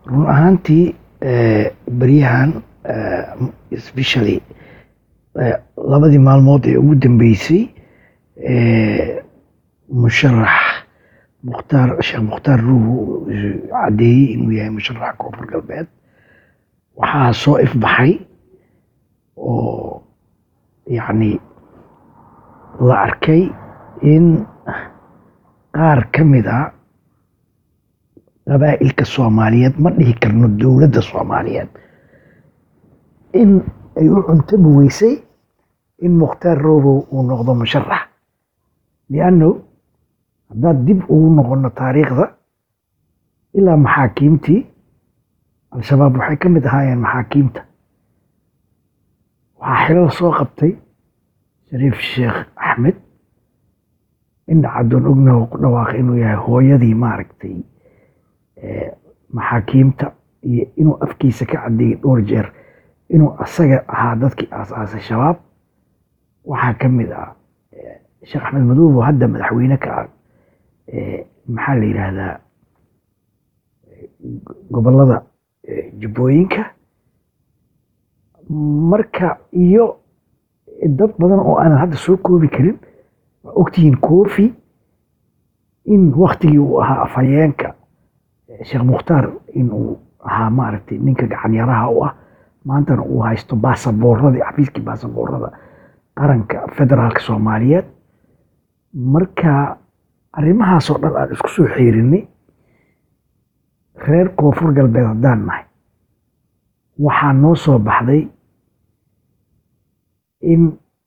run ahaantii beryahan especially labadii maalmood ee ugu dambeysay musharax mukhtaar sheekh mukhtaar ruuhu caddeeyey inuu yahay musharaxa koonfur galbeed waxaa soo ifbaxay oo yacni la arkay in qaar ka mid a qabaa'ilka soomaaliyeed ma dhihi karno dowladda soomaaliyeed in ay u cuntami weysay in mukhtaar roobow uu noqdo musharax lianno haddaad dib ugu noqono taariikhda ilaa maxaakiimtii al-shabaab waxay ka mid ahaayeen maxaakiimta waxaa xilal soo qabtay shariif sheekh axmed indhacadoon ognaho ku dhawaaqay inuu yahay hooyadii maaragtay maxaakiimta iyo inuu afkiisa ka caddeeyey dhowr jeer inuu asaga ahaa dadkii aas-aasay shabaab waxaa ka mid ah sheekh axmed madoobo hadda madaxweyne ka ah maxaa la yidhaahdaa gobollada jubbooyinka marka iyo dad badan oo aanan hadda soo koobi karin waa ogtihiin koofi in waktigii uu ahaa afhayeenka sheekh mukhtaar inuu ahaa maaragtay ninka gacanyaraha u ah maantana uu haysto baasaboorradii xafiiskii baasaboorrada qaranka federaalka soomaaliyeed marka arrimahaasoo dhan aan isku soo xeerinay reer koonfur galbeed haddaan nahay waxaa noo soo baxday in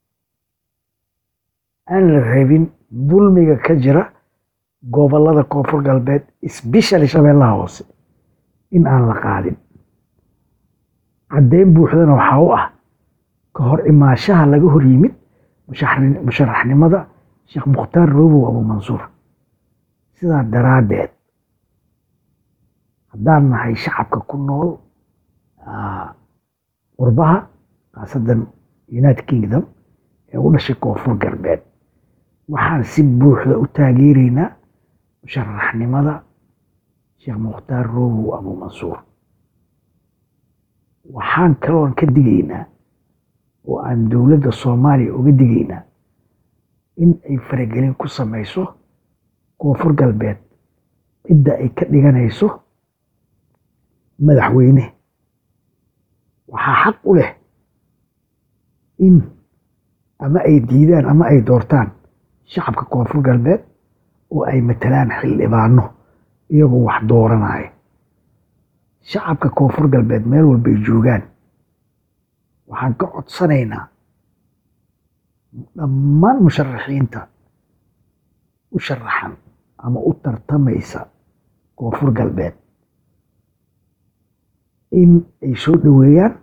aan la rabin dulmiga ka jira gobollada koonfur galbeed sbeshali shabeellaha hoose in aan la qaadin caddeyn buuxdana waxaa u ah ka hor imaashaha laga hor yimid musharaxnimada sheekh mukhtaar roobow abuumansuur sidaa daraaddeed haddaan nahay shacabka ku nool qurbaha khaasadan united kingdom ee u dhashay koonfur galbeed waxaan si buuxda u taageeraynaa musharaxnimada sheekh mukhtaar roobow abuumansuur waxaan kaloon ka digaynaa oo aan dowladda soomaaliya uga digaynaa in ay faragelin ku samayso koonfur galbeed cidda ay ka dhiganayso madaxweyne waxaa xaq u leh in ama ay diidaan ama ay doortaan shacabka koonfur galbeed oo ay matalaan xildhibaano iyagoo wax dooranaya shacabka koonfur galbeed meel walbay joogaan waxaan ka codsanaynaa dhammaan musharaxiinta u sharaxan ama u tartamaysa koonfur galbeed in ay soo dhoweeyaan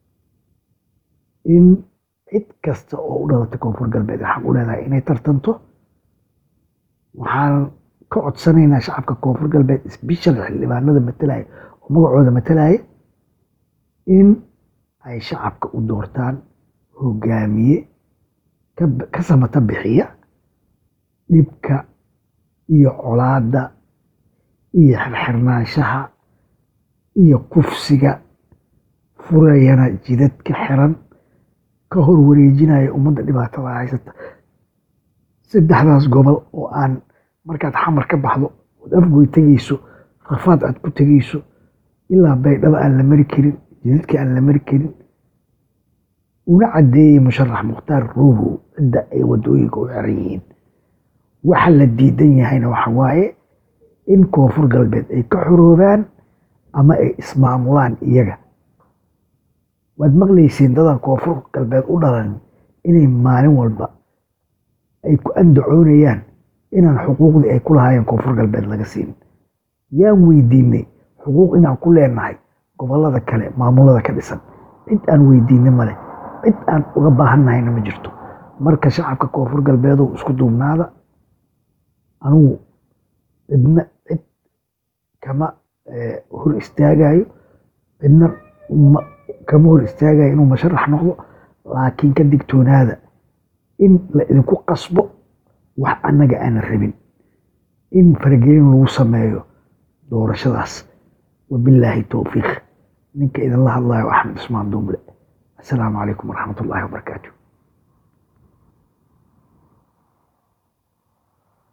in cid kasta oo u dhalatay koonfur galbeed ay xaq u leedahay inay tartanto waxaan ka codsanaynaa shacabka koonfur galbeed sbeshal xildhibaanada matalaya oo magacooda matalaya in ay shacabka u doortaan hogaamiye ka samata bixiya dhibka iyo colaadda iyo xirxirnaanshaha iyo kufsiga furayana jidadka xiran ka hor wareejinaya ummadda dhibaatada haysata saddexdaas gobol oo aan markaad xamar ka baxdo ood afgoy tegeyso rafaad aad ku tegeyso ilaa baydhabo aan la mari karin jidadka aan la mari karin una caddeeyey musharax mukhtaar roobow cidda ay waddooyinka u xiran yihiin waxa la diidan yahayna waxa waaye in koonfur galbeed ay ka xoroobaan ama ay ismaamulaan iyaga waad maqlayseen dadan koonfur galbeed u dhalan inay maalin walba ay ku andacoonayaan inaan xuquuqdii ay ku lahaayeen koonfur galbeed laga siin yaan weydiinay xuquuq inaan ku leenahay gobollada kale maamulada ka dhisan cid aan weydiinay male cid aan uga baahannahayna ma jirto marka shacabka koonfur galbeedow isku duubnaada anugu cidna cid kama hor istaagayo cidna kama hor istaagayo inuu musharax noqdo laakiin ka digtoonaada in la idinku qasbo wax annaga aanan rabin in faragelin lagu sameeyo doorashadaas wabilaahi towfiiq ninka idinla hadlayo axmed cusmaan duuble assalaamu calaykum waraxmat ullaahi wabarakaatu